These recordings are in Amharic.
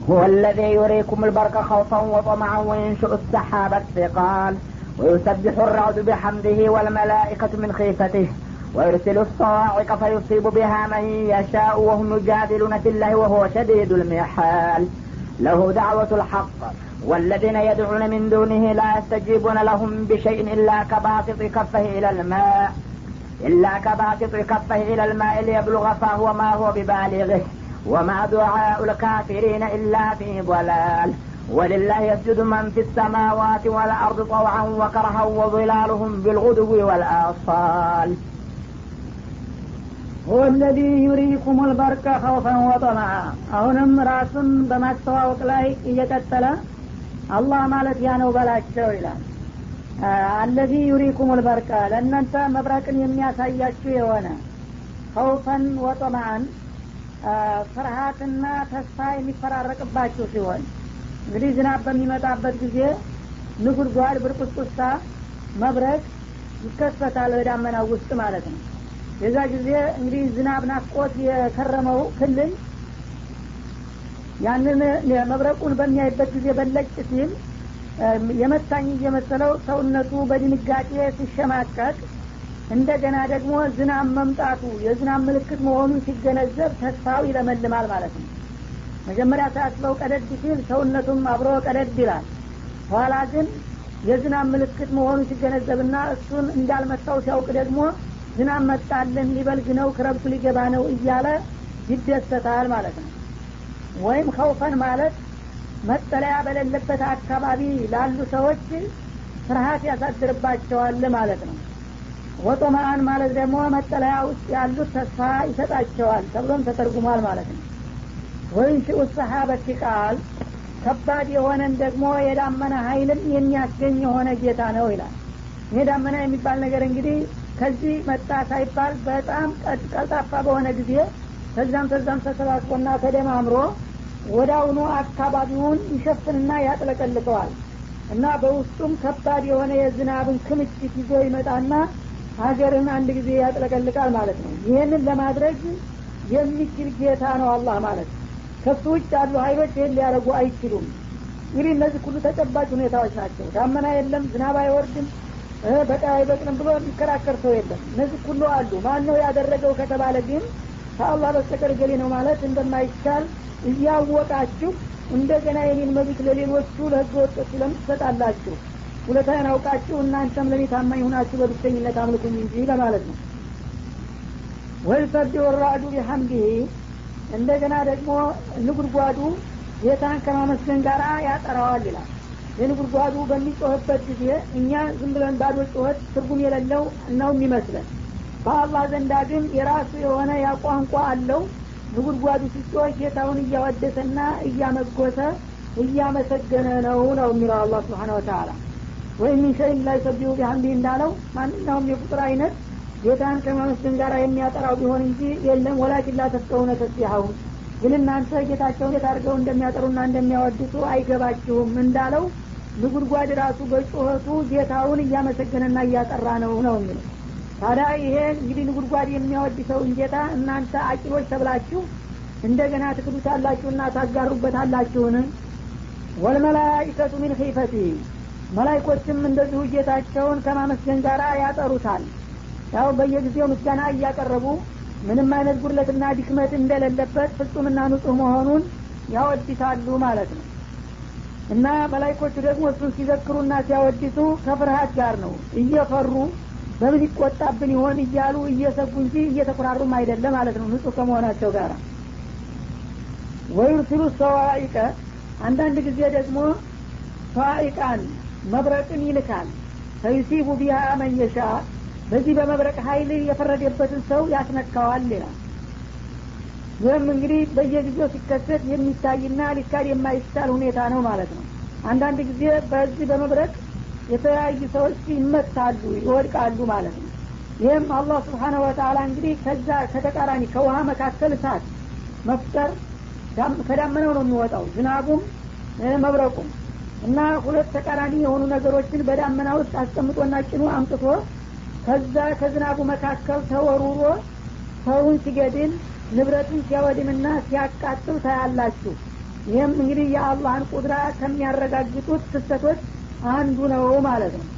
هو الذي يريكم البرق خوفا وطمعا وينشئ السحاب الثقال ويسبح الرعد بحمده والملائكة من خيفته ويرسل الصواعق فيصيب بها من يشاء وهم يجادلون في الله وهو شديد المحال له دعوة الحق والذين يدعون من دونه لا يستجيبون لهم بشيء إلا كباسط كفه إلى الماء إلا كباسط كفه إلى الماء ليبلغ فهو ما هو ببالغه وما دعاء الكافرين إلا في ضلال ولله يسجد من في السماوات والأرض طوعا وكرها وظلالهم بالغدو والآصال هو الذي يريكم البرق خوفا وطمعا አሁንም ራሱን በማስተዋወቅ ላይ እየቀጠለ አላህ ማለት ያ ነው በላቸው ይላል አለዚ ዩሪኩም ልበርቀ ለእናንተ መብረቅን የሚያሳያችሁ የሆነ ከውፈን ወጠማአን ፍርሃትና ተስፋ የሚፈራረቅባችሁ ሲሆን እንግዲህ ዝናብ በሚመጣበት ጊዜ ንጉድጓድ ብርቁስቁስታ መብረቅ ይከሰታል በዳመናው ውስጥ ማለት ነው የዛ ጊዜ እንግዲህ ዝናብ ናፍቆት የከረመው ክልል ያንን መብረቁን በሚያይበት ጊዜ በለጭ ሲል የመታኝ እየመሰለው ሰውነቱ በድንጋጤ ሲሸማቀቅ እንደገና ደግሞ ዝናብ መምጣቱ የዝናብ ምልክት መሆኑን ሲገነዘብ ተስፋው ይለመልማል ማለት ነው መጀመሪያ ሳያስበው ቀደድ ሲል ሰውነቱም አብሮ ቀደድ ይላል ኋላ ግን የዝናብ ምልክት መሆኑን ሲገነዘብና እሱን እንዳልመታው ሲያውቅ ደግሞ ዝናብ መጣልን ሊበልግ ነው ክረብቱ ሊገባ ነው እያለ ይደሰታል ማለት ነው ወይም ከውፈን ማለት መጠለያ በሌለበት አካባቢ ላሉ ሰዎች ፍርሀት ያሳድርባቸዋል ማለት ነው ወጦማአን ማለት ደግሞ መጠለያ ውስጥ ያሉት ተስፋ ይሰጣቸዋል ተብሎም ተተርጉሟል ማለት ነው ወይም ሽኡ ሰሀበት ቃል ከባድ የሆነን ደግሞ የዳመና ሀይልም የሚያስገኝ የሆነ ጌታ ነው ይላል ይሄ ዳመና የሚባል ነገር እንግዲህ ከዚህ መጣ ሳይባል በጣም ቀልጣፋ በሆነ ጊዜ ከዛም ከዛም ተሰባስቦና ተደማምሮ ወዳውኑ አካባቢውን ይሸፍንና ያጥለቀልቀዋል እና በውስጡም ከባድ የሆነ የዝናብን ክምችት ይዞ ይመጣና ሀገርን አንድ ጊዜ ያጥለቀልቃል ማለት ነው ይህንን ለማድረግ የሚችል ጌታ ነው አላህ ማለት ከሱ ውጭ ያሉ ሀይሎች ይህን ሊያደረጉ አይችሉም እንግዲህ እነዚህ ሁሉ ተጨባጭ ሁኔታዎች ናቸው ዳመና የለም ዝናብ አይወርድም በቃ አይበቅልም ብሎ የሚከራከር ሰው የለም እነዚህ ሁሉ አሉ ማን ነው ያደረገው ከተባለ ግን ከአላህ በስተቀር ገሌ ነው ማለት እንደማይቻል እያወቃችሁ እንደገና የኔን መብት ለሌሎቹ ለህገ ወጦች ለምን ትሰጣላችሁ ሁለታን አውቃችሁ እናንተም ለኔ ታማኝ ሁናችሁ በብቸኝነት አምልኩኝ እንጂ ለማለት ነው ወይሰቢ ወራዱ ቢሐምዲህ እንደገና ደግሞ ንጉድጓዱ ጌታን ከማመስገን ጋር ያጠራዋል ይላል የንጉድጓዱ በሚጮህበት ጊዜ እኛ ዝም ብለን ባዶ ጩኸት ትርጉም የሌለው ነው የሚመስለን በአላህ ዘንዳ ግን የራሱ የሆነ ያቋንቋ አለው ንጉድጓዱ ሲጮህ ጌታውን እያወደሰና እያመጎሰ እያመሰገነ ነው ነው የሚለው አላህ ስብሓን ወተላ ወይም ሚን ሸይን ላይ ሰቢሁ ቢሐምዲህ እንዳለው ማንኛውም የቁጥር አይነት ጌታን ከማመስገን ጋር የሚያጠራው ቢሆን እንጂ የለም ወላኪን ላተፍቀውነ ተስቢሐሁም ግን እናንተ ጌታቸውን እንዴት አድርገው እንደሚያጠሩና እንደሚያወድሱ አይገባችሁም እንዳለው ንጉድጓድ ራሱ በጩኸቱ ጌታውን እያመሰገነና እያጠራ ነው ነው የሚለው ታዲያ ይሄ እንግዲህ ንጉድጓድ የሚያወድሰውን ጌታ እናንተ አቂሎች ተብላችሁ እንደገና ትክዱታላችሁና ታጋሩበታላችሁን ወልመላይከቱ ሚን ኺፈቲ መላይኮችም እንደዚሁ ጌታቸውን ከማመስገን ጋር ያጠሩታል ያው በየጊዜው ምስጋና እያቀረቡ ምንም አይነት ጉድለትና ድክመት እንደሌለበት ፍጹምና ንጹህ መሆኑን ያወድሳሉ ማለት ነው እና መላይኮቹ ደግሞ እሱን ሲዘክሩና ሲያወድሱ ከፍርሀት ጋር ነው እየፈሩ በምን ይቆጣብን ይሆን እያሉ እየሰጉ እንጂ እየተኩራሩም አይደለም ማለት ነው ንጹህ ከመሆናቸው ጋር ወዩርሲሉ ሰዋኢቀ አንዳንድ ጊዜ ደግሞ ሰዋኢቃን መብረቅን ይልካል ፈዩሲቡ ቢሃ መየሻ በዚህ በመብረቅ ሀይል የፈረደበትን ሰው ያስነካዋል ይላል ይህም እንግዲህ በየጊዜው ሲከሰት የሚታይና ሊካድ የማይቻል ሁኔታ ነው ማለት ነው አንዳንድ ጊዜ በዚህ በመብረቅ የተለያዩ ሰዎች ይመታሉ ይወድቃሉ ማለት ነው ይህም አላህ ስብሓነ ወተላ እንግዲህ ከዛ ከተቃራኒ ከውሃ መካከል እሳት መፍጠር ከዳመናው ነው የሚወጣው ዝናቡም መብረቁም እና ሁለት ተቃራኒ የሆኑ ነገሮችን በዳመና ውስጥ አስቀምጦና ጭኖ አምጥቶ ከዛ ከዝናቡ መካከል ተወሩሮ ሰውን ሲገድል ንብረቱን ሲያወድምና ሲያቃጥል ታያላችሁ ይህም እንግዲህ የአላህን ቁድራ ከሚያረጋግጡት ክስተቶች አንዱ ነው ማለት ነው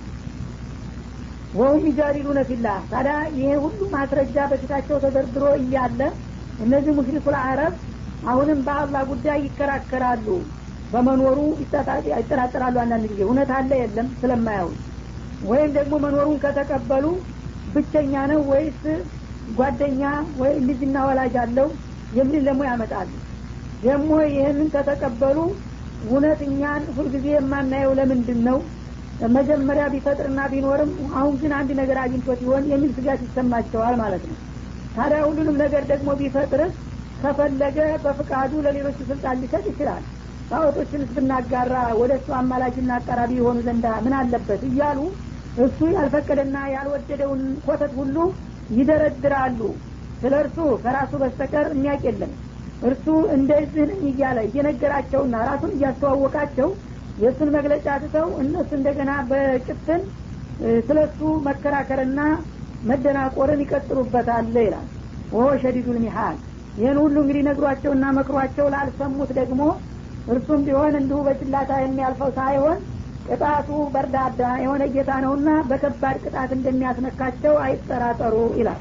ወሁም ይጃዲሉነ ፊላህ ታዲያ ይሄ ሁሉ ማስረጃ በፊታቸው ተደርድሮ እያለ እነዚህ ሙሽሪኩል አረብ አሁንም በአላህ ጉዳይ ይከራከራሉ በመኖሩ ይጠራጠራሉ አንዳንድ ጊዜ እውነት አለ የለም ስለማያው ወይም ደግሞ መኖሩን ከተቀበሉ ብቸኛ ነው ወይስ ጓደኛ ወይ ልጅና ወላጅ አለው የሚል ደግሞ ያመጣሉ ደግሞ ይህንን ከተቀበሉ እውነት እኛን ሁልጊዜ የማናየው ለምንድን ነው መጀመሪያ ቢፈጥርና ቢኖርም አሁን ግን አንድ ነገር አግኝቶት ይሆን የሚል ስጋት ይሰማቸዋል ማለት ነው ታዲያ ሁሉንም ነገር ደግሞ ቢፈጥርስ ከፈለገ በፍቃዱ ለሌሎች ስልጣን ሊሰጥ ይችላል ጣዖቶችንስ ብናጋራ ወደ እሱ አማላጅና አቀራቢ የሆኑ ዘንዳ ምን አለበት እያሉ እሱ ያልፈቀደና ያልወደደውን ኮተት ሁሉ ይደረድራሉ ስለ እርሱ ከራሱ በስተቀር የሚያቅ የለም እርሱ እንደዚህ ነኝ እያለ እየነገራቸውና ራሱን እያስተዋወቃቸው የእሱን መግለጫ ትተው እነሱ እንደገና በጭፍን ስለ እሱ መከራከርና መደናቆርን ይቀጥሉበታል ይላል ወሆ ሸዲዱል ሚሃል ይህን ሁሉ እንግዲህ ነግሯቸውና መክሯቸው ላልሰሙት ደግሞ እርሱም ቢሆን እንዲሁ በጭላታ የሚያልፈው ሳይሆን ቅጣቱ በርዳዳ የሆነ ጌታ ነውና በከባድ ቅጣት እንደሚያስነካቸው አይጠራጠሩ ይላል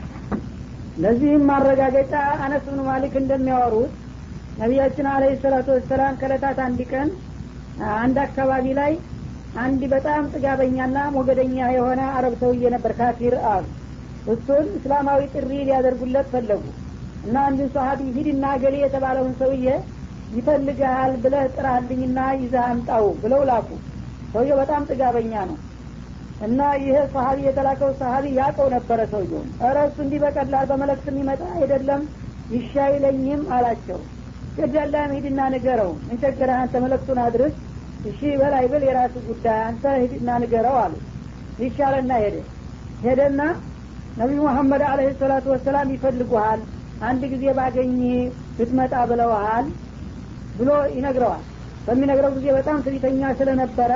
ለዚህም ማረጋገጫ አነስ ብኑ ማሊክ እንደሚያወሩት ነቢያችን አለ ሰላቱ ወሰላም ከለታት አንድ ቀን አንድ አካባቢ ላይ አንድ በጣም ጥጋበኛና ሞገደኛ የሆነ አረብ ሰውዬ ነበር ካፊር አሉ እሱን እስላማዊ ጥሪ ሊያደርጉለት ፈለጉ እና አንድን ሰሀቢ ሂድና ገሌ የተባለውን ሰውዬ ይፈልግሃል ብለህ ጥራልኝና ይዘህ አምጣው ብለው ላኩ ሰውየው በጣም ጥጋበኛ ነው እና ይህ ሰሀቢ የተላከው ሰሀቢ ያቀው ነበረ ሰውየውን እረ እሱ እንዲህ በቀላል በመለክት የሚመጣ አይደለም ይሻይለኝም አላቸው ገዳላም ሂድና ንገረው እንቸገረህ አንተ መለክቱን አድርስ እሺ በላይ ብል የራሱ ጉዳይ አንተ ሂድና ንገረው አሉ ይሻለና ሄደ ሄደና ነቢዩ መሐመድ አለህ ሰላቱ ወሰላም ይፈልጉሃል አንድ ጊዜ ባገኝ ብትመጣ ብለውሃል ብሎ ይነግረዋል በሚነግረው ጊዜ በጣም ትዕቢተኛ ስለነበረ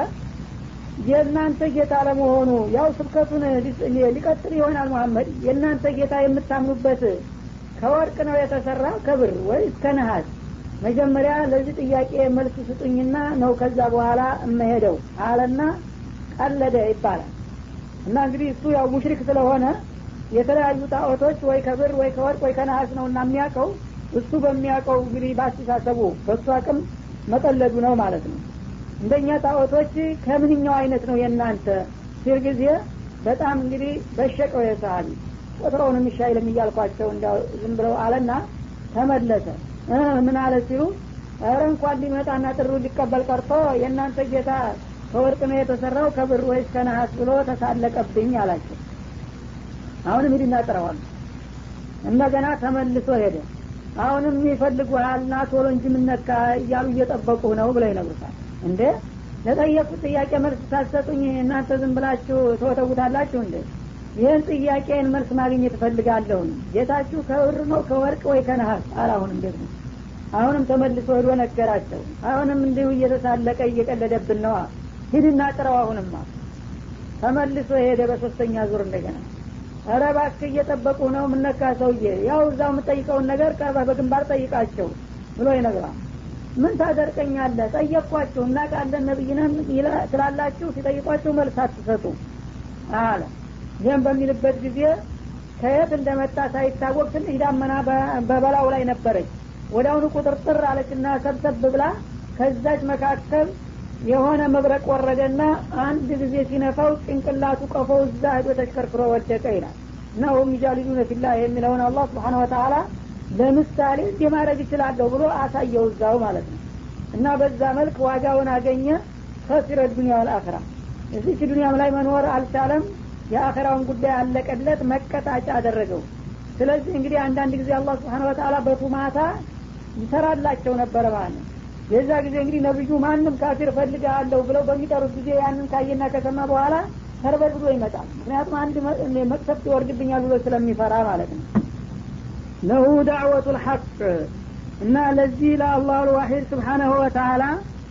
የእናንተ ጌታ ለመሆኑ ያው ስብከቱን ሊቀጥል ይሆናል መሐመድ የእናንተ ጌታ የምታምኑበት ከወርቅ ነው የተሰራ ከብር ወይስ ከነሀስ መጀመሪያ ለዚህ ጥያቄ መልስ ስጡኝና ነው ከዛ በኋላ እመሄደው አለና ቀለደ ይባላል እና እንግዲህ እሱ ያው ሙሽሪክ ስለሆነ የተለያዩ ጣዖቶች ወይ ከብር ወይ ከወርቅ ወይ ከነሀስ ነው እና የሚያውቀው እሱ በሚያውቀው እንግዲህ በአስተሳሰቡ በእሱ አቅም መቀለዱ ነው ማለት ነው እንደኛ ጣዖቶች ከምንኛው አይነት ነው የእናንተ ሲል ጊዜ በጣም እንግዲህ በሸቀው የሰሀቢ ቁጥረውን የሚሻይልም እያልኳቸው እንዲያው ዝም ብለው አለና ተመለሰ ምን አለ ሲሉ ኧረ እንኳን ሊመጣና ጥሩ ሊቀበል ቀርቶ የእናንተ ጌታ ከወርቅ ነው የተሰራው ከብር ወይስ ከነሀስ ብሎ ተሳለቀብኝ አላቸው አሁንም ሂድና ጥረዋል እንደገና ተመልሶ ሄደ አሁንም ይፈልጉሃል ና ቶሎ እንጂ ምነካ እያሉ እየጠበቁ ነው ብለው ይነግሩታል እንዴ ለጠየቁት ጥያቄ መልስ ሳትሰጡኝ እናንተ ዝም ብላችሁ ተወተውታላችሁ እንዴ ይህን ጥያቄን መልስ ማግኘት እፈልጋለሁን ጌታችሁ ከብር ነው ከወርቅ ወይ ከነሀስ አላሁንም ደግሞ አሁንም ተመልሶ ሄዶ ነገራቸው አሁንም እንዲሁ እየተሳለቀ እየቀለደብን ነዋ ሂድና ጥረው አሁንማ ተመልሶ ሄደ በሶስተኛ ዙር እንደገና ኧረ እባክህ እየጠበቁ ነው ምነካ ሰውዬ ያው እዛው የምጠይቀውን ነገር ቀርበህ በግንባር ጠይቃቸው ብሎ ይነግራል ምን ታደርቀኛለህ ጠየቅኳችሁ እናቃለን ነብይነን ስላላችሁ ሲጠይቋችሁ መልስ አትሰጡ አለ ይህም በሚልበት ጊዜ ከየት እንደመጣ ሳይታወቅ ትንሽ ዳመና በበላው ላይ ነበረች ወደ አሁኑ ቁጥርጥር አለችና ሰብሰብ ብላ ከዛች መካከል የሆነ መብረቅ ወረደና አንድ ጊዜ ሲነፋው ጭንቅላቱ ቀፎ እዛ ሄዶ ተሽከርክሮ ወደቀ ይላል እና ሁም ይጃሊዱነ ፊላ የሚለውን አላህ ስብሓን ወተላ ለምሳሌ እንዲህ ማድረግ ይችላለሁ ብሎ አሳየው እዛው ማለት ነው እና በዛ መልክ ዋጋውን አገኘ ከሲረ ዱኒያ ወልአክራ እዚች ዱኒያም ላይ መኖር አልቻለም የአኸራውን ጉዳይ አለቀለት መቀጣጫ አደረገው ስለዚህ እንግዲህ አንዳንድ ጊዜ አላህ ስብሓን ወተላ በቱማታ ይሰራላቸው ነበረ ማለት ነው የዛ ጊዜ እንግዲህ ነብዩ ማንም ካፊር ፈልጋለሁ ብለው በሚጠሩት ጊዜ ያንን ካየና ከሰማ በኋላ ተርበድ ብሎ ይመጣል ምክንያቱም አንድ መቅሰፍት ይወርድብኛል ብሎ ስለሚፈራ ማለት ነው ለሁ ዳዕወቱ ልሐቅ እና ለዚህ ለአላሁ ልዋሒድ ስብሓናሁ ወተላ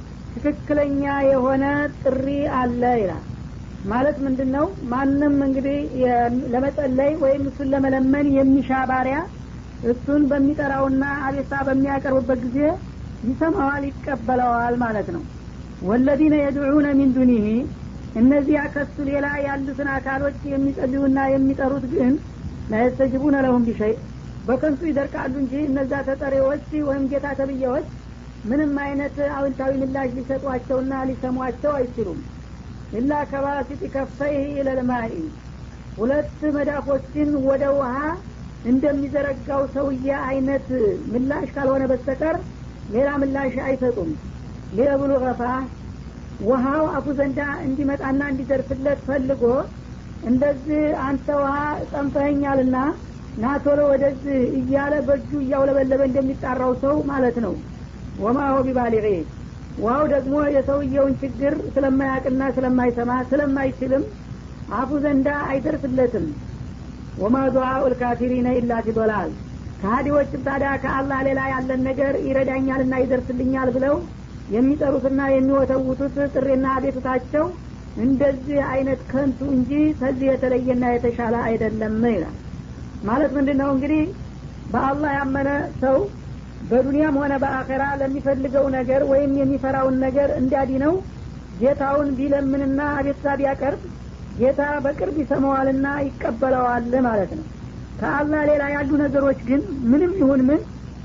ትክክለኛ የሆነ ጥሪ አለ ይላል ማለት ምንድን ነው ማንም እንግዲህ ለመጸለይ ወይም እሱን ለመለመን የሚሻ ባሪያ እሱን በሚጠራውና አቤሳ በሚያቀርብበት ጊዜ ይሰማዋል ይቀበለዋል ማለት ነው ወለዚነ የድዑነ ሚን ዱኒህ እነዚያ ከሱ ሌላ ያሉትን አካሎች የሚጸልዩና የሚጠሩት ግን ላየስተጅቡነ ለሁም ቢሸይ በከንቱ ይደርቃሉ እንጂ እነዛ ተጠሪዎች ወይም ጌታ ተብዬዎች ምንም አይነት አዎንታዊ ምላሽ ሊሰጧቸውና ሊሰሟቸው አይችሉም ኢላ ከባሲጥ ከፈይህ ኢለልማኢ ሁለት መዳፎችን ወደ ውሃ እንደሚዘረጋው ሰውዬ አይነት ምላሽ ካልሆነ በስተቀር ሌላ ምላሽ አይሰጡም ሊየብሉ ገፋ ውሃው አፉ ዘንዳ እንዲመጣና እንዲደርስለት ፈልጎ እንደዚህ አንተ ውሃ ጠንፈኸኛልና ናቶሎ ወደዚህ እያለ በእጁ እያውለበለበ እንደሚጣራው ሰው ማለት ነው ወማ ሆ ቢባሊዒ ውሃው ደግሞ የሰውየውን ችግር ስለማያቅና ስለማይሰማ ስለማይችልም አፉ ዘንዳ አይደርስለትም ወማ ዱዓኡ ልካፊሪነ ኢላ ፊ ዶላል ከሀዲዎችም ታዲያ ከአላህ ሌላ ያለን ነገር ይረዳኛልና ይደርስልኛል ብለው የሚጠሩትና የሚወተውቱት ጥሪና አቤቱታቸው እንደዚህ አይነት ከንቱ እንጂ ከዚህ የተለየና የተሻለ አይደለም ይላል ማለት ምንድን ነው እንግዲህ በአላህ ያመነ ሰው በዱንያም ሆነ በአኼራ ለሚፈልገው ነገር ወይም የሚፈራውን ነገር እንዲያዲነው ጌታውን ቢለምንና አቤቱታ ቢያቀርብ ጌታ በቅርብ ይሰማዋልና ይቀበለዋል ማለት ነው ከአላህ ሌላ ያሉ ነገሮች ግን ምንም ይሁን ምን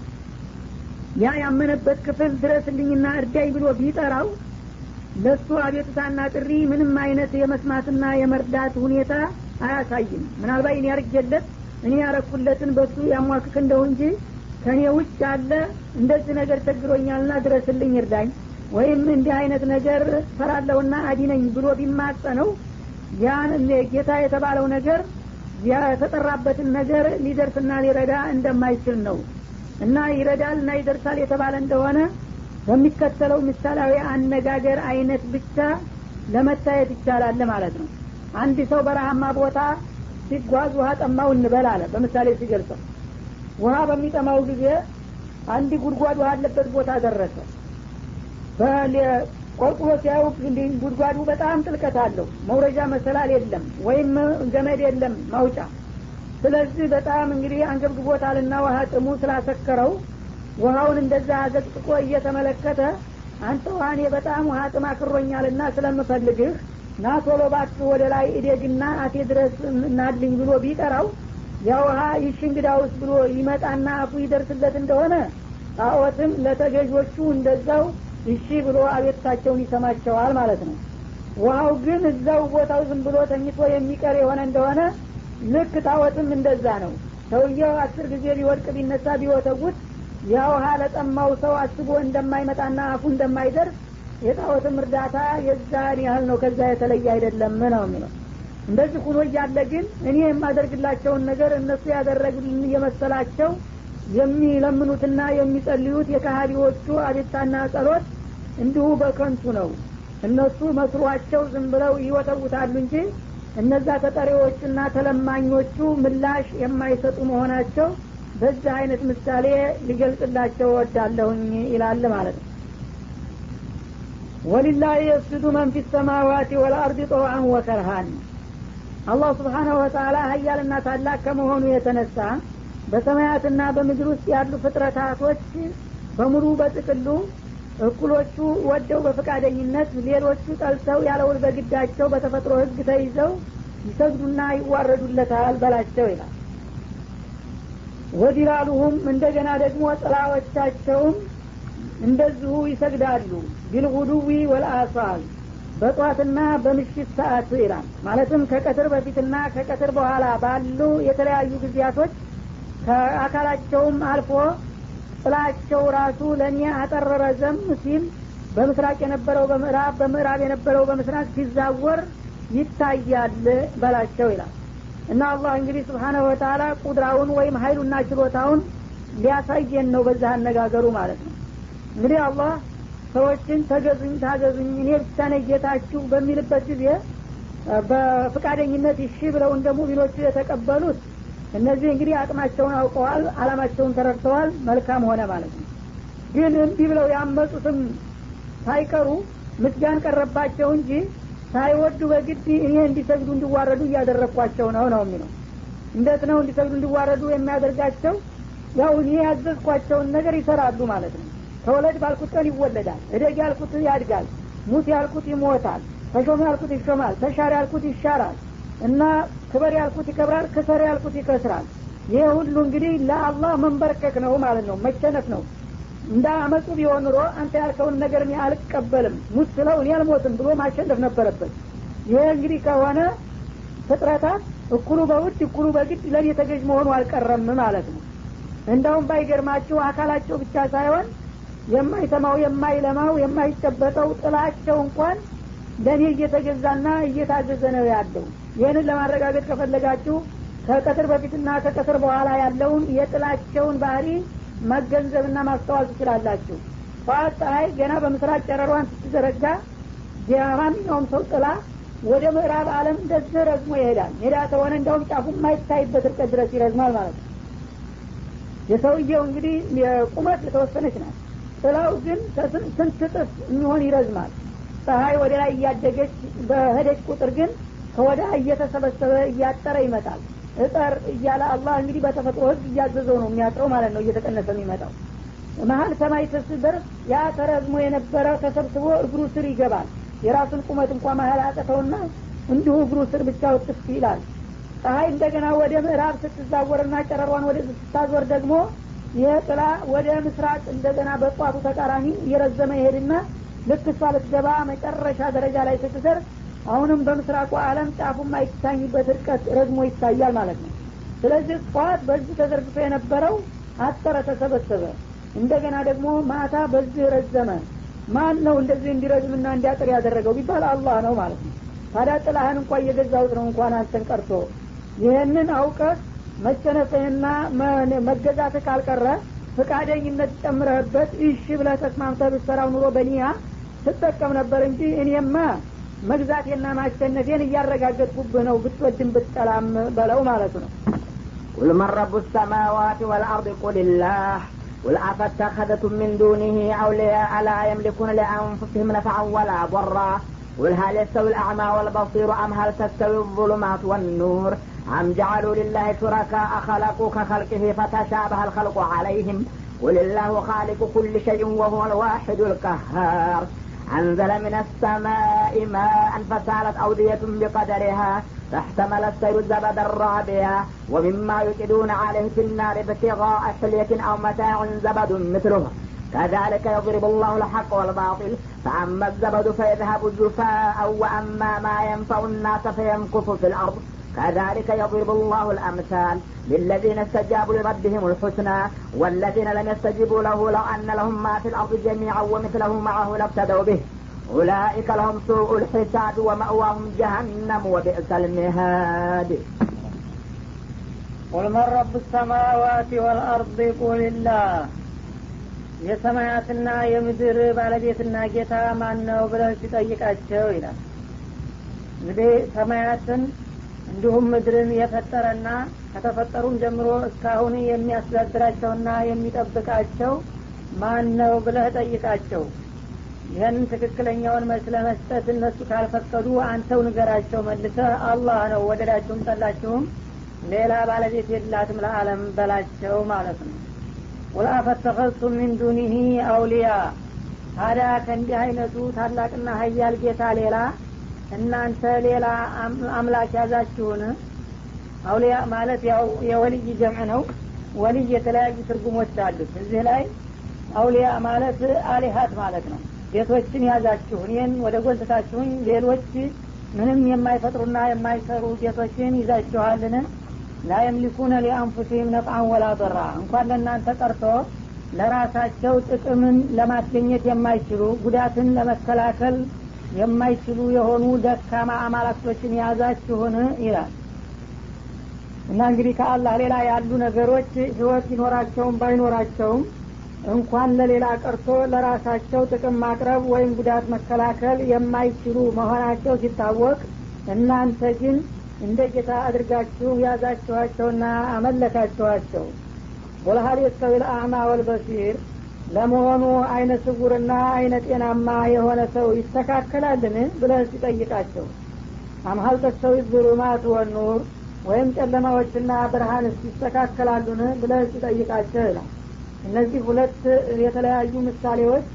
ያ ያመነበት ክፍል ድረስልኝና እርዳኝ ብሎ ቢጠራው ለሱ አቤቱታና ጥሪ ምንም አይነት የመስማትና የመርዳት ሁኔታ አያሳይም ምናልባት እኔ ያርጌለት እኔ ያረኩለትን በሱ ያሟክክ እንደው እንጂ ከእኔ ውጭ ያለ እንደዚህ ነገር ቸግሮኛልና ድረስልኝ እርዳኝ ወይም እንዲህ አይነት ነገር ፈራለሁና አዲነኝ ብሎ ቢማጸነው ያን ጌታ የተባለው ነገር የተጠራበትን ነገር ሊደርስና ሊረዳ እንደማይችል ነው እና ይረዳል እና ይደርሳል የተባለ እንደሆነ በሚከተለው ምሳሌያዊ አነጋገር አይነት ብቻ ለመታየት ይቻላል ማለት ነው አንድ ሰው በረሃማ ቦታ ሲጓዝ ውሃ ጠማው እንበል አለ በምሳሌ ሲገልጸው ውሃ በሚጠማው ጊዜ አንድ ጉድጓድ ውሃ አለበት ቦታ ደረሰ ቆርቁሮ ሲያዩ ጉድጓዱ በጣም ጥልቀት አለው መውረጃ መሰላል የለም ወይም ገመድ የለም ማውጫ ስለዚህ በጣም እንግዲህ አንገብግቦታልና ውሃ ጥሙ ስላሰከረው ውሃውን እንደዛ አዘቅጥቆ እየተመለከተ አንተ ውሃ እኔ በጣም ውሃ ጥም አክሮኛልና ስለምፈልግህ ና ቶሎ እባክህ ወደ ላይ እዴግና አቴ ድረስ እናድልኝ ብሎ ቢጠራው ያ ውሃ ይሽ እንግዳውስ ብሎ ይመጣና አፉ ይደርስለት እንደሆነ ጣዖትም ለተገዦቹ እንደዛው እሺ ብሎ አቤቱታቸውን ይሰማቸዋል ማለት ነው ውሃው ግን እዛው ቦታው ዝም ብሎ ተኝቶ የሚቀር የሆነ እንደሆነ ልክ ጣዖትም እንደዛ ነው ሰውየው አስር ጊዜ ቢወድቅ ቢነሳ ቢወተጉት ያ ውሃ ለጠማው ሰው አስቦ እንደማይመጣና አፉ እንደማይደርስ የጣዖትም እርዳታ የዛን ያህል ነው ከዛ የተለየ አይደለም ነው የሚለው እንደዚህ ሁኖ እያለ ግን እኔ የማደርግላቸውን ነገር እነሱ ያደረግልን እየመሰላቸው የሚለምኑትና የሚጸልዩት የካሃዲዎቹ አቤታና ጸሎት እንዲሁ በከንቱ ነው እነሱ መስሯቸው ዝም ብለው ይወተውታሉ እንጂ እነዛ ተጠሪዎቹና ተለማኞቹ ምላሽ የማይሰጡ መሆናቸው በዚህ አይነት ምሳሌ ሊገልጽላቸው ወዳለሁኝ ይላል ማለት ነው ወሊላህ የስጁዱ መን ፊ ሰማዋት ወልአርድ ጠውአን ወከርሃን አላህ ስብሓናሁ ወተላ ሀያልና ታላቅ ከመሆኑ የተነሳ በሰማያትና በምድር ውስጥ ያሉ ፍጥረታቶች በሙሉ በጥቅሉ እኩሎቹ ወደው በፈቃደኝነት ሌሎቹ ጠልተው ያለውል በግዳቸው በተፈጥሮ ህግ ተይዘው ይሰግዱና ይዋረዱለታል በላቸው ይላል ወዲላሉሁም እንደገና ደግሞ ጥላዎቻቸውም እንደዚሁ ይሰግዳሉ ቢልጉዱዊ ወልአሳል በጧትና በምሽት ሰዓት ይላል ማለትም ከቀትር በፊትና ከቀትር በኋላ ባሉ የተለያዩ ጊዜያቶች ከአካላቸውም አልፎ ጥላቸው ራሱ ለእኔ አጠረረ ዘም ሲል በምስራቅ የነበረው በምዕራብ በምዕራብ የነበረው በምስራቅ ሲዛወር ይታያል በላቸው ይላል እና አላህ እንግዲህ ስብሓነሁ ወተላ ቁድራውን ወይም ሀይሉና ችሎታውን ሊያሳየን ነው በዛ አነጋገሩ ማለት ነው እንግዲህ አላህ ሰዎችን ተገዙኝ ታገዙኝ እኔ ብቻ ነኝ ጌታችሁ በሚልበት ጊዜ በፍቃደኝነት እሺ ብለው እንደ ሙሚኖቹ የተቀበሉት እነዚህ እንግዲህ አቅማቸውን አውቀዋል አላማቸውን ተረድተዋል መልካም ሆነ ማለት ነው ግን እንዲህ ብለው ያመጡትም ሳይቀሩ ምስጋን ቀረባቸው እንጂ ሳይወዱ በግድ እኔ እንዲሰግዱ እንዲዋረዱ እያደረግኳቸው ነው ነው የሚለው እንዴት ነው እንዲሰግዱ እንዲዋረዱ የሚያደርጋቸው ያው እኔ ያዘዝኳቸውን ነገር ይሰራሉ ማለት ነው ተወለድ ባልኩት ቀን ይወለዳል እደግ ያልኩት ያድጋል ሙት ያልኩት ይሞታል ተሾም ያልኩት ይሾማል ተሻር ያልኩት ይሻራል እና ክበር ያልኩት ይከብራል ክሰር ያልኩት ይከስራል ይህ ሁሉ እንግዲህ ለአላህ መንበርከክ ነው ማለት ነው መቸነፍ ነው እንደ አመፁ ቢሆን ኑሮ አንተ ያልከውን ነገር እኔ አልቀበልም ሙት ስለው እኔ አልሞትም ብሎ ማሸነፍ ነበረበት ይህ እንግዲህ ከሆነ ፍጥረታት እኩሉ በውድ እኩሉ በግድ ለእኔ ተገዥ መሆኑ አልቀረም ማለት ነው እንደውም ባይገርማችሁ አካላቸው ብቻ ሳይሆን የማይሰማው የማይለማው የማይጨበጠው ጥላቸው እንኳን ለእኔ እየተገዛና እየታዘዘ ነው ያለው ይህንን ለማረጋገጥ ከፈለጋችሁ ከቀትር በፊትና ከቀትር በኋላ ያለውን የጥላቸውን ባህሪ መገንዘብና ማስተዋል ትችላላችሁ ጠዋት ፀሐይ ገና በምስራቅ ጨረሯን ስትዘረጋ የማንኛውም ሰው ጥላ ወደ ምዕራብ አለም እንደዚህ ረዝሞ ይሄዳል ሜዳ ከሆነ እንደውም ጫፉ የማይታይበት ርቀት ድረስ ይረዝማል ማለት ነው የሰውየው እንግዲህ የቁመት የተወሰነች ናት ጥላው ግን ስንት እጥፍ የሚሆን ይረዝማል ፀሐይ ወደ ላይ እያደገች በሄደች ቁጥር ግን ከወዳ እየተሰበሰበ እያጠረ ይመጣል እጠር እያለ አላህ እንግዲህ በተፈጥሮ ህግ እያዘዘው ነው የሚያጥረው ማለት ነው እየተቀነሰ የሚመጣው መሀል ሰማይ ስደርስ ያ ተረዝሞ የነበረ ተሰብስቦ እግሩ ስር ይገባል የራሱን ቁመት እንኳ መሀል አጠተውና እንዲሁ እግሩ ስር ብቻ ውጥፍ ይላል ፀሐይ እንደገና ወደ ምዕራብ ስትዛወርና ጨረሯን ወደ ስታዞር ደግሞ ይህ ጥላ ወደ ምስራቅ እንደገና በጧቱ ተቃራኒ እየረዘመ ይሄድና ልክ እሷ ልትገባ መጨረሻ ደረጃ ላይ ስትደርስ አሁንም በምስራቁ አለም ጫፉ የማይታኝበት እርቀት ረዝሞ ይታያል ማለት ነው ስለዚህ ጠዋት በዚህ ተዘርግቶ የነበረው አጠረ ተሰበሰበ እንደገና ደግሞ ማታ በዚህ ረዘመ ማን ነው እንደዚህ እንዲረዝምና እንዲያጥር ያደረገው ቢባል አላህ ነው ማለት ነው ታዲያ ጥላህን እንኳ እየገዛሁት ነው እንኳን አንተን ቀርቶ ይህንን አውቀህ መቸነፍህና መገዛትህ ካልቀረ ፍቃደኝነት ጨምረህበት እሺ ብለህ ተስማምተህ ብትሰራው ኑሮ በኒያ ትጠቀም ነበር እንጂ እኔማ መግዛቴና ማሸነፌን እያረጋገጥኩብህ ነው ብትወድም ብትጠላም በለው ማለቱ ነው قل من رب السماوات والأرض قل الله قل أفاتخذتم من دونه أولياء لا يملكون لأنفسهم نفعا ولا ضرا قل هل يستوي الأعمى والبصير أم هل تستوي الظلمات والنور أم جعلوا لله شركاء خلقوا كخلقه فتشابه الخلق عليهم قل الله خالق كل شيء وهو الواحد القهار أنزل من السماء ماء فسالت أودية بقدرها فاحتمل السيل زبد الرابية ومما يكدون عليه في النار ابتغاء حلية أو متاع زبد مثله كذلك يضرب الله الحق والباطل فأما الزبد فيذهب جفاء وأما ما ينفع الناس فيمكث في الأرض كذلك يضرب الله الأمثال للذين استجابوا لربهم الحسنى والذين لم يستجيبوا له لو أن لهم ما في الأرض جميعا ومثله معه لابتدوا به أولئك لهم سوء الحساب ومأواهم جهنم وبئس المهاد قل من رب السماوات والأرض قل الله የሰማያትና የምድር ባለቤትና ጌታ ማን ነው ብለህ ሲጠይቃቸው ይላል እንግዲህ ሰማያትን እንዲሁም ምድርን የፈጠረና ከተፈጠሩም ጀምሮ እስካሁን የሚያስተዳድራቸውና የሚጠብቃቸው ማን ነው ብለህ ጠይቃቸው ይህን ትክክለኛውን መልስ ለመስጠት እነሱ ካልፈቀዱ አንተው ንገራቸው መልሰህ አላህ ነው ወደዳችሁም ጠላችሁም ሌላ ባለቤት የላትም ለአለም በላቸው ማለት ነው ቁል አፈተኸዝቱም ሚን ዱኒህ አውሊያ ታዲያ ከእንዲህ አይነቱ ታላቅና ሀያል ጌታ ሌላ እናንተ ሌላ አምላክ ያዛችሁን አውሊያ ማለት ያው የወልይ ጀምዕ ነው ወልይ የተለያዩ ትርጉሞች አሉት እዚህ ላይ አውሊያ ማለት አሊሀት ማለት ነው ጌቶችን ያዛችሁ እኔን ወደ ጎልትታችሁኝ ሌሎች ምንም የማይፈጥሩና የማይሰሩ ጌቶችን ይዛችኋልን ላ የምሊኩነ ሊአንፉሲህም ነፍአን ወላ ضራ እንኳን ለእናንተ ቀርቶ ለራሳቸው ጥቅምን ለማስገኘት የማይችሉ ጉዳትን ለመከላከል የማይችሉ የሆኑ ደካማ አማላክቶችን የያዛችሁን ይላል እና እንግዲህ ከአላህ ሌላ ያሉ ነገሮች ህይወት ይኖራቸውም ባይኖራቸውም እንኳን ለሌላ ቀርቶ ለራሳቸው ጥቅም ማቅረብ ወይም ጉዳት መከላከል የማይችሉ መሆናቸው ሲታወቅ እናንተ ግን እንደ ጌታ አድርጋችሁ ያዛችኋቸውና አመለካችኋቸው ወለሀል የስተዊ ልአዕማ ወልበሲር ለመሆኑ አይነ ስውርና አይነ ጤናማ የሆነ ሰው ይስተካከላልን ብለህ ሲጠይቃቸው አምሀል ተስተዊ ዙሉማት ወኑር ወይም ጨለማዎችና ብርሃንስ ይስተካከላሉን ብለህ ሲጠይቃቸው ይላል እነዚህ ሁለት የተለያዩ ምሳሌዎች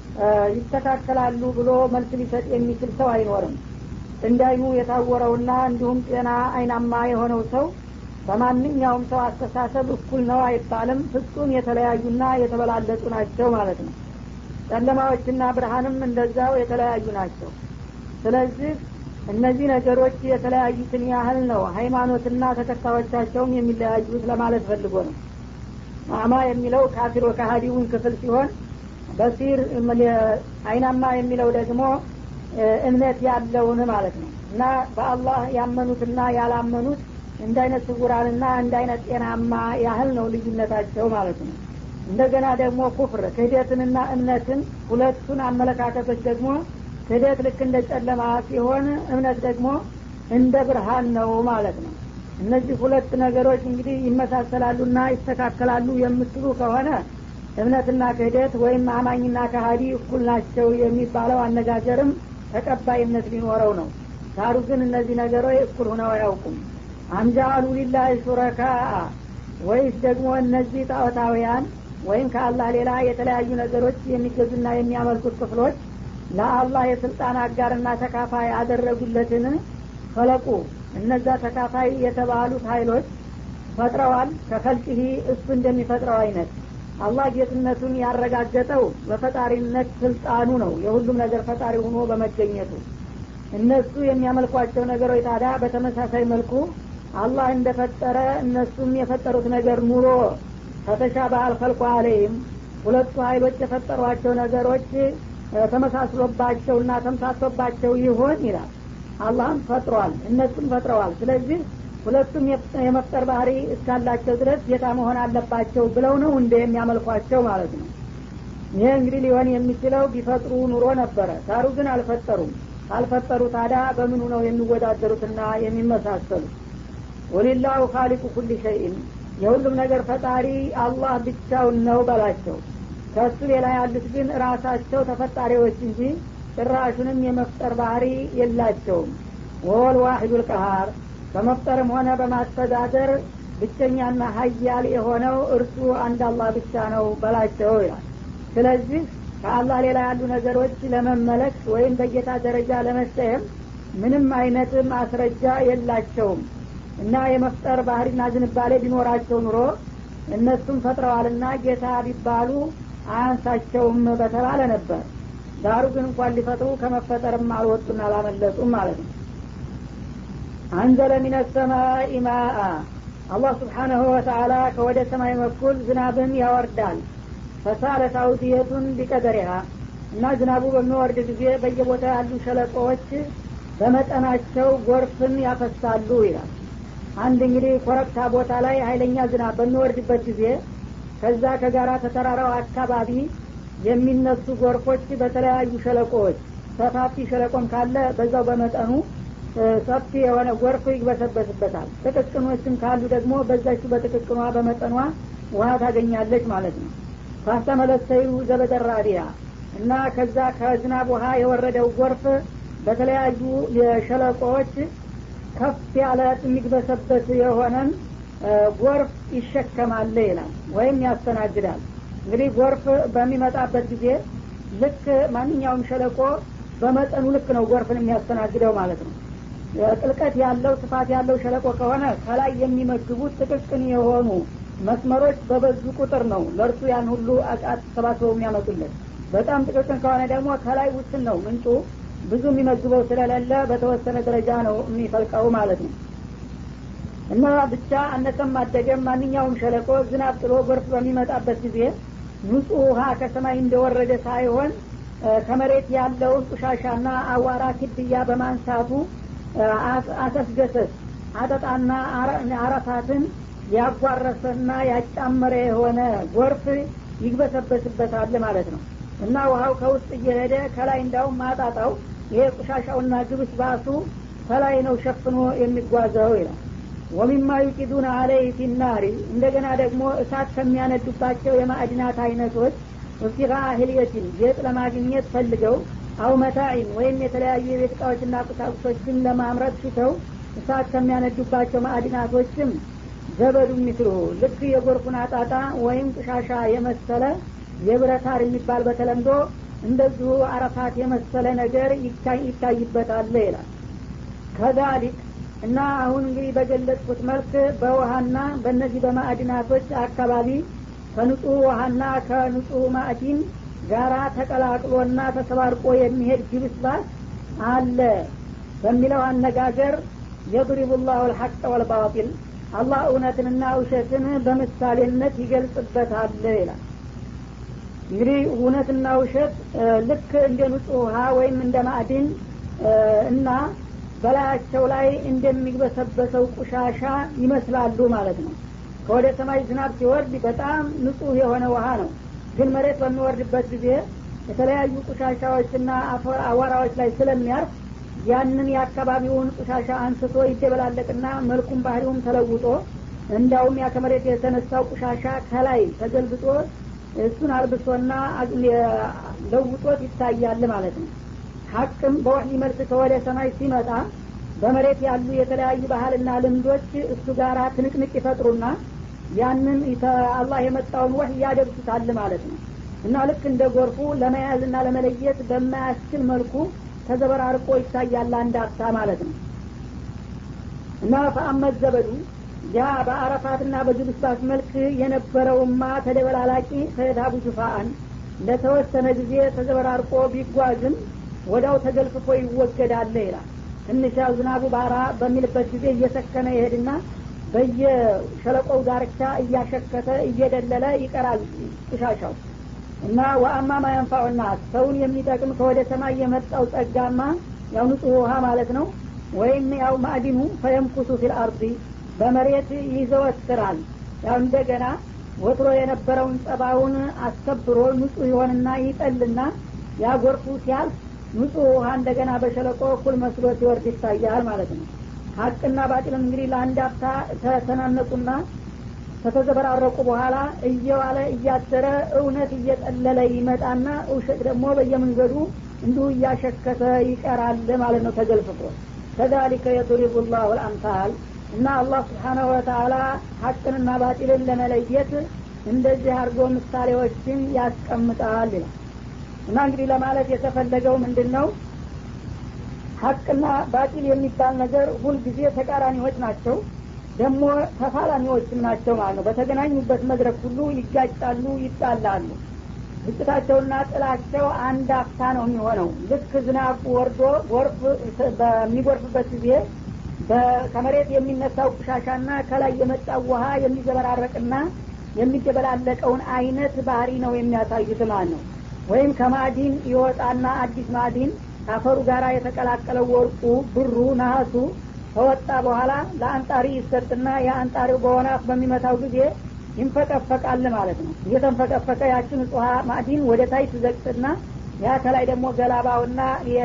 ይስተካከላሉ ብሎ መልስ ሊሰጥ የሚችል ሰው አይኖርም እንዳይኑ የታወረውና እንዲሁም ጤና አይናማ የሆነው ሰው በማንኛውም ሰው አስተሳሰብ እኩል ነው አይባልም ፍጹም የተለያዩና የተበላለጡ ናቸው ማለት ነው ጨለማዎችና ብርሃንም እንደዛው የተለያዩ ናቸው ስለዚህ እነዚህ ነገሮች የተለያዩትን ያህል ነው ሃይማኖትና ተከታዮቻቸውም የሚለያዩት ለማለት ፈልጎ ነው አማ የሚለው ካፊር ወካሃዲውን ክፍል ሲሆን በሲር አይናማ የሚለው ደግሞ እምነት ያለውን ማለት ነው እና በአላህ ያመኑትና ያላመኑት እንደ አይነት ስውራንና እንደ አይነት ጤናማ ያህል ነው ልዩነታቸው ማለት ነው እንደገና ደግሞ ኩፍር ክህደትንና እምነትን ሁለቱን አመለካከቶች ደግሞ ክህደት ልክ እንደ ጨለማ ሲሆን እምነት ደግሞ እንደ ብርሃን ነው ማለት ነው እነዚህ ሁለት ነገሮች እንግዲህ ይመሳሰላሉና ይስተካከላሉ የምትሉ ከሆነ እምነትና ክህደት ወይም አማኝና ካሀዲ እኩል ናቸው የሚባለው አነጋገርም ተቀባይነት ሊኖረው ነው ዳሩ ግን እነዚህ ነገሮች እኩል ሁነው አያውቁም አምጃአሉ ሊላህ ሹረካ ወይስ ደግሞ እነዚህ ጣዖታውያን ወይም ከአላህ ሌላ የተለያዩ ነገሮች የሚገዙና የሚያመልኩት ክፍሎች ለአላህ የስልጣን አጋርና ተካፋይ ያደረጉለትን ፈለቁ እነዛ ተካፋይ የተባሉት ሀይሎች ፈጥረዋል ከፈልቅህ እሱ እንደሚፈጥረው አይነት አላህ ጌትነቱን ያረጋገጠው በፈጣሪነት ስልጣኑ ነው የሁሉም ነገር ፈጣሪ ሆኖ በመገኘቱ እነሱ የሚያመልኳቸው ነገሮች ታዲያ በተመሳሳይ መልኩ አላህ እንደፈጠረ እነሱም የፈጠሩት ነገር ኑሮ ከተሻባሃል ፈልቆ አለይም ሁለቱ ሀይሎች የፈጠሯቸው ነገሮች ተመሳስሎባቸውና ተምሳቶባቸው ይሆን ይላል አላህም ፈጥሯል እነሱም ፈጥረዋል ስለዚህ ሁለቱም የመፍጠር ባህሪ እስካላቸው ድረስ ጌታ መሆን አለባቸው ብለው ነው እንደ የሚያመልኳቸው ማለት ነው ይሄ እንግዲህ ሊሆን የሚችለው ቢፈጥሩ ኑሮ ነበረ ዳሩ ግን አልፈጠሩም ካልፈጠሩ ታዲያ በምኑ ነው የሚወዳደሩትና የሚመሳሰሉት ወሊላሁ ካሊቁ ኩል ሸይን የሁሉም ነገር ፈጣሪ አላህ ብቻውን ነው በላቸው ከእሱ ሌላ ያሉት ግን ራሳቸው ተፈጣሪዎች እንጂ ጭራሹንም የመፍጠር ባህሪ የላቸውም ወወል ዋሂዱ ልቀሃር በመፍጠርም ሆነ በማስተዳደር ብቸኛና ሀያል የሆነው እርሱ አንድ አላህ ብቻ ነው በላቸው ይላል ስለዚህ ከአላህ ሌላ ያሉ ነገሮች ለመመለክ ወይም በጌታ ደረጃ ለመሰየም ምንም አይነት ማስረጃ የላቸውም እና የመፍጠር ባህሪና ዝንባሌ ቢኖራቸው ኑሮ እነሱም ፈጥረዋልና ጌታ ቢባሉ አያንሳቸውም በተባለ ነበር ዳሩ ግን እንኳን ሊፈጥሩ ከመፈጠርም አልወጡና አላመለጡም ማለት ነው አንዘለ ሚነ ሰማይ ማአ አላህ ስብሓናሁ ወተአላ ከወደ ሰማይ በኩል ዝናብን ያወርዳል ፈሳለት አውድየቱን ቢቀደሪሃ እና ዝናቡ በሚወርድ ጊዜ በየቦታ ያሉ ሸለቆዎች በመጠናቸው ጎርፍን ያፈሳሉ ይላል አንድ እንግዲህ ኮረብታ ቦታ ላይ ሀይለኛ ዝናብ በሚወርድበት ጊዜ ከዛ ከጋራ ተተራራው አካባቢ የሚነሱ ጎርፎች በተለያዩ ሸለቆዎች ሰፋፊ ሸለቆም ካለ በዛው በመጠኑ ሰፊ የሆነ ጎርፍ ይግበሰበስበታል ጥቅቅኖችም ካሉ ደግሞ በዛች በጥቅቅኗ በመጠኗ ውሀ ታገኛለች ማለት ነው ካስተመለሰዩ ዘበደራዲያ እና ከዛ ከዝናብ ውሀ የወረደው ጎርፍ በተለያዩ የሸለቆዎች ከፍ ያለ የሚግበሰበት የሆነን ጎርፍ ይሸከማል ይላል ወይም ያስተናግዳል እንግዲህ ጎርፍ በሚመጣበት ጊዜ ልክ ማንኛውም ሸለቆ በመጠኑ ልክ ነው ጎርፍን የሚያስተናግደው ማለት ነው ጥልቀት ያለው ስፋት ያለው ሸለቆ ከሆነ ከላይ የሚመግቡት ጥቅቅን የሆኑ መስመሮች በበዙ ቁጥር ነው ለእርሱ ያን ሁሉ አቃት ሰባስበው የሚያመጡለት በጣም ጥቅቅን ከሆነ ደግሞ ከላይ ውስን ነው ምንጩ ብዙ የሚመግበው ስለሌለ በተወሰነ ደረጃ ነው የሚፈልቀው ማለት ነው እና ብቻ አነሰም አደገም ማንኛውም ሸለቆ ዝናብ ጥሎ ጎርፍ በሚመጣበት ጊዜ ንጹህ ውሃ ከሰማይ እንደወረደ ሳይሆን ከመሬት ያለውን ቁሻሻና አዋራ ክድያ በማንሳቱ አሰስገሰስ አጠጣና አረፋትን ያጓረሰና ያጫመረ የሆነ ጎርፍ ይግበሰበስበታል ማለት ነው እና ውሀው ከውስጥ እየሄደ ከላይ እንዳውም ማጣጣው ይሄ ቁሻሻውና ግብስ ባሱ ከላይ ነው ሸፍኖ የሚጓዘው ይላል ወሚማ ዩቂዱን አለይ ፊናሪ እንደገና ደግሞ እሳት ከሚያነዱባቸው የማዕድናት አይነቶች እብቲቃ ህልየትን ጌጥ ለማግኘት ፈልገው አው መታኢን ወይም የተለያዩ የቤት እቃዎችና ቁሳቁሶችን ለማምረት ሽተው እሳት ከሚያነዱባቸው ማዕድናቶችም ዘበዱ ሚስሉ ልክ የጎርፉን አጣጣ ወይም ቅሻሻ የመሰለ የብረታር የሚባል በተለምዶ እንደዚሁ አረፋት የመሰለ ነገር ይታይበታል ይላል ከዛሊክ እና አሁን እንግዲህ በገለጽኩት መልክ በውሃና በእነዚህ በማዕድናቶች አካባቢ ከንጹህ ውሃና ከንጹህ ማዕዲን ጋራ ተቀላቅሎና ተሰባርቆ የሚሄድ ጅብስባስ አለ በሚለው አነጋገር የድሪቡ ላሁ ልሐቅ ወልባጢል አላህ እውነትንና ውሸትን በምሳሌነት ይገልጽበታል ይላል እንግዲህ እውነትና ውሸት ልክ እንደ ንጹህ ውሃ ወይም እንደ ማዕድን እና በላያቸው ላይ እንደሚግበሰበሰው ቁሻሻ ይመስላሉ ማለት ነው ከወደ ሰማይ ዝናብ ሲወርድ በጣም ንጹህ የሆነ ውሃ ነው ግን መሬት በሚወርድበት ጊዜ የተለያዩ ቁሻሻዎችና አዋራዎች ላይ ስለሚያርፍ ያንን የአካባቢውን ቁሻሻ አንስቶ ይደበላለቅና መልኩም ባህሪውም ተለውጦ እንዳውም ያ ከመሬት የተነሳው ቁሻሻ ከላይ ተገልብጦ እሱን አልብሶና ለውጦት ይታያል ማለት ነው ሀቅም በወህይ መልክ ከወደ ሰማይ ሲመጣ በመሬት ያሉ የተለያዩ ባህልና ልምዶች እሱ ጋር ትንቅንቅ ይፈጥሩና ያንን አላህ የመጣውን ወህይ ያደርሱታል ማለት ነው እና ልክ እንደ ጎርፉ ለመያዝና ለመለየት በማያስችል መልኩ ተዘበራርቆ ይታያል አንድ አፍታ ማለት ነው እና ፈአመት ዘበዱ ያ በአረፋትና በጅብስባስ መልክ የነበረውማ ተደበላላቂ ፈየታቡ ጁፋአን ለተወሰነ ጊዜ ተዘበራርቆ ቢጓዝም ወዳው ተገልፍፎ ይወገዳለ ይላል ትንሽ ያው ዝናቡ ባራ በሚልበት ጊዜ እየሰከነ ይሄድና በየሸለቆው ዳርቻ እያሸከተ እየደለለ ይቀራል ቁሻሻው እና ወአማ ማየንፋዑና ሰውን የሚጠቅም ከወደ ሰማይ የመጣው ጸጋማ ያው ንጹህ ውሃ ማለት ነው ወይም ያው ማዕዲኑ ፈየምኩሱ ፊል አርዲ በመሬት ይዘወትራል ያው እንደገና ወትሮ የነበረውን ጸባውን አስከብሮ ንጹህ ይሆንና ይጠልና ያ ጎርፉ ሲያልፍ ንጹህ ውሃ እንደገና በሸለቆ እኩል መስሎ ሲወርድ ይታያል ማለት ነው ሀቅና ባጢልም እንግዲህ ለአንድ አፍታ ተተናነቁና ከተዘበራረቁ በኋላ እየዋለ እያደረ እውነት እየጠለለ ይመጣና ውሸት ደግሞ በየመንገዱ እንዲሁ እያሸከተ ይቀራል ማለት ነው ተገልፍፎ ከዛሊከ የضሪቡ ላሁ ልአምሳል እና አላህ ስብሓናሁ ወተአላ ሀቅንና ባጢልን ለመለየት እንደዚህ አድርጎ ምሳሌዎችን ያስቀምጣል ይላል እና እንግዲህ ለማለት የተፈለገው ምንድን ነው ሀቅና ባጢል የሚባል ነገር ሁልጊዜ ተቃራኒዎች ናቸው ደግሞ ተፋላሚዎችም ናቸው ማለት ነው በተገናኙበት መድረክ ሁሉ ይጋጫሉ ይጣላሉ ግጭታቸውና ጥላቸው አንድ አፍታ ነው የሚሆነው ልክ ዝናብ ወርዶ ጎርፍ በሚጎርፍበት ጊዜ ከመሬት የሚነሳው ቁሻሻና ከላይ የመጣው ውሃ የሚዘበራረቅና የሚደበላለቀውን አይነት ባህሪ ነው የሚያሳዩት ማለት ነው ወይም ከማዕዲን ይወጣና አዲስ ማዕዲን ከአፈሩ ጋር የተቀላቀለው ወርቁ ብሩ ነሀሱ ከወጣ በኋላ ለአንጣሪ ይሰጥና የአንጣሪው በሆነ አፍ በሚመታው ጊዜ ይንፈቀፈቃል ማለት ነው እየተንፈቀፈቀ ያችን ውሃ ማዕዲን ወደ ታይ ትዘቅጥና ያ ከላይ ደግሞ ገላባውና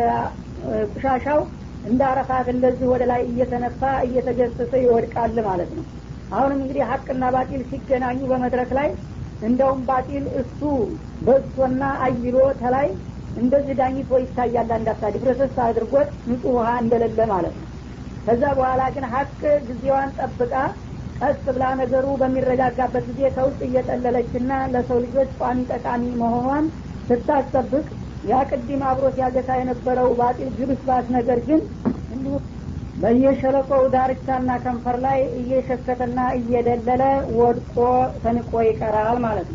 የቁሻሻው እንደ አረፋት እንደዚህ ወደ ላይ እየተነፋ እየተገሰሰ ይወድቃል ማለት ነው አሁንም እንግዲህ ሀቅና ባጢል ሲገናኙ በመድረክ ላይ እንደውም ባጢል እሱ በዝቶና አይሎ ተላይ እንደዚህ ዳኝቶ ይታያል አንዳፍታ ዲፍረሰስ አድርጎት ንጹህ ውሃ እንደሌለ ማለት ነው ከዛ በኋላ ግን ሀቅ ጊዜዋን ጠብቃ ቀስ ብላ ነገሩ በሚረጋጋበት ጊዜ ከውስጥ እየጠለለችና ለሰው ልጆች ቋሚ ጠቃሚ መሆኗን ስታስጠብቅ ያ ቅድም አብሮ ሲያገሳ የነበረው ባጢል ግብስባስ ነገር ግን እንዲሁ በየሸለቆው ዳርቻና ከንፈር ላይ እየሸከተና እየደለለ ወድቆ ተንቆ ይቀራል ማለት ነው